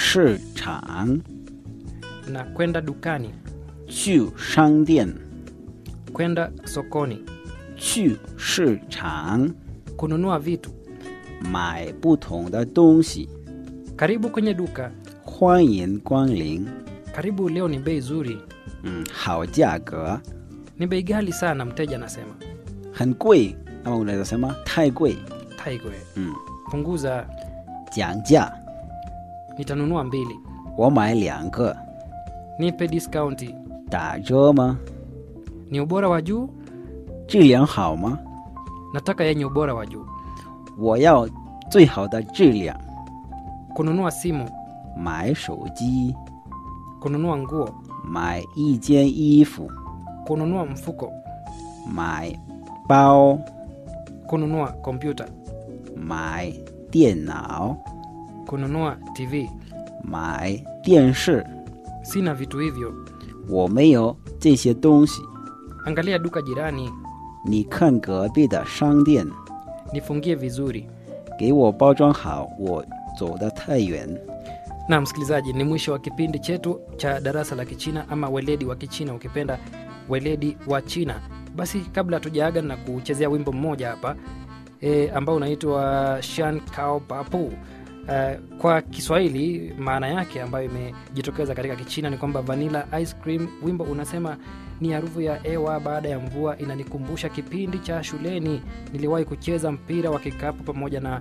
市场， na kwenda dukani 去商店， kwenda sokoni 去市场 kununua vitu 买不同的东西。 karibu kwenye duka 欢迎光临， karibu leo ni bei zuri 嗯，好价格， ni bei ghali sana mteja anasema 很贵，那么unaweza sema 太贵， taigwe 嗯， punguza 讲价， nitanunua mbili 我买两个， nipe discounti 打折吗？ ni ubora wa juu 质量好吗？ nataka yenye ubora wa juu 我要最好的质量。 kununua simu 买手机， kununua nguo 买一件衣服， kununua mfuko 买包， kununua kompyuta 买电脑， kununua tv 买电视。 sina vitu hivyo 我没有这些东西。 angalia duka jirani 你看隔壁的商店， nifungie vizuri 给我包装好，我走得太远。 na msikilizaji ni mwisho wa kipindi chetu cha darasa la kichina ama weledi wa kichina ukipenda weledi wa china basi kabla hatujaaga na kuchezea wimbo mmoja hapa e, ambao unaitwa shan kao papu Uh, kwa kiswahili maana yake ambayo imejitokeza katika kichina ni kwamba vanilla ice cream wimbo unasema ni harufu ya ewa baada ya mvua inanikumbusha kipindi cha shuleni niliwahi kucheza mpira wa kikapu pamoja na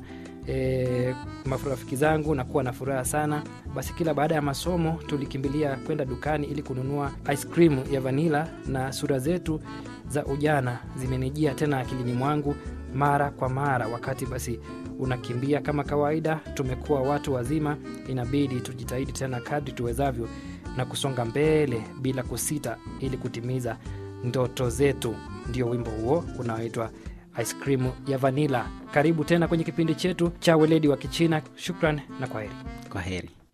e, marafiki zangu na kuwa na furaha sana basi kila baada ya masomo tulikimbilia kwenda dukani ili kununua ice cream ya vanila na sura zetu za ujana zimenijia tena akilini mwangu mara kwa mara wakati basi unakimbia kama kawaida tumekuwa watu wazima inabidi tujitahidi tena kadri tuwezavyo na kusonga mbele bila kusita ili kutimiza ndoto zetu ndio wimbo huo unaoitwa ice cream ya vanila karibu tena kwenye kipindi chetu cha weledi wa kichina shukran na kwaheri Kwa heri.